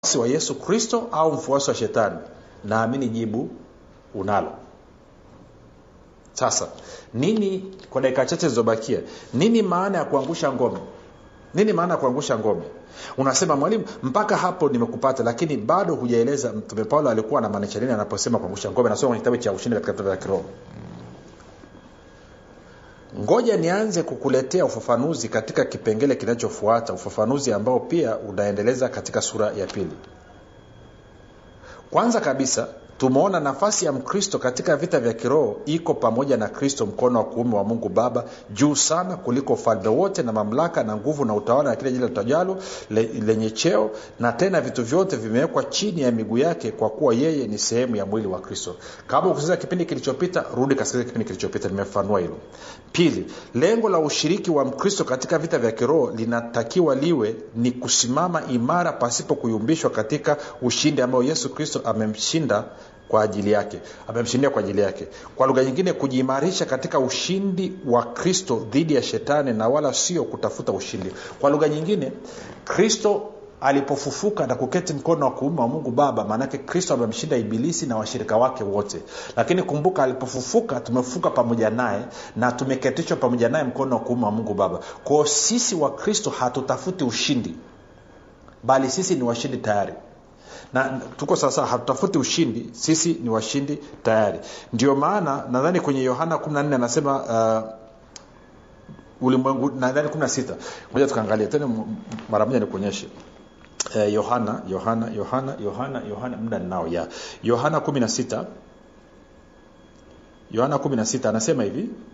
mfuasi wa yesu kristo au mfuasi wa shetani naamini jibu unalo sasa nini kwa dakika chache zilizobakia nini maana ya kuangusha ngome nini maana ya kuangusha ngome unasema mwalimu mpaka hapo nimekupata lakini bado hujaeleza mtume paulo alikuwa anamaanisha nini anaposema kuangusha ngome nasoma kwenye kitabu cha ushindi katika vitabu vya kiroho ngoja nianze kukuletea ufafanuzi katika kipengele kinachofuata ufafanuzi ambao pia unaendeleza katika sura ya pili kwanza kabisa tumeona nafasi ya mkristo katika vita vya kiroho iko pamoja na kristo mkono wa kuume wa mungu baba juu sana kuliko ufalme wote na mamlaka na nguvu na utawala na kile jina litajalo le, lenye cheo na tena vitu vyote vimewekwa chini ya miguu yake kwa kuwa yeye ni sehemu ya mwili wa kristo kama ukusikiza kipindi kilichopita rudi kasikiliza kipindi kilichopita nimefanua hilo pili lengo la ushiriki wa mkristo katika vita vya kiroho linatakiwa liwe ni kusimama imara pasipo kuyumbishwa katika ushindi ambao yesu kristo amemshinda kwa ajili yake amemshindia kwa ajili yake kwa lugha nyingine kujiimarisha katika ushindi wa kristo dhidi ya shetani na wala sio kutafuta ushindi kwa lugha nyingine kristo alipofufuka na kuketi mkono wa kuume wa mungu baba maanake kristo amemshinda ibilisi na washirika wake wote lakini kumbuka alipofufuka tumefufuka pamoja naye na tumeketishwa pamoja naye mkono wa kuume wa mungu baba kwao sisi wa kristo hatutafuti ushindi bali sisi ni washindi tayari na tuko sasa hatutafuti ushindi sisi ni washindi tayari ndio maana nadhani kwenye yohana 14 anasema uh, ulimwengu nadhani 16 moja tukaangalia tena mara moja nikuonyeshe eh, yohana yohana yohana yohana yohana muda ninao ya yohana 16 yohana 16 anasema hivi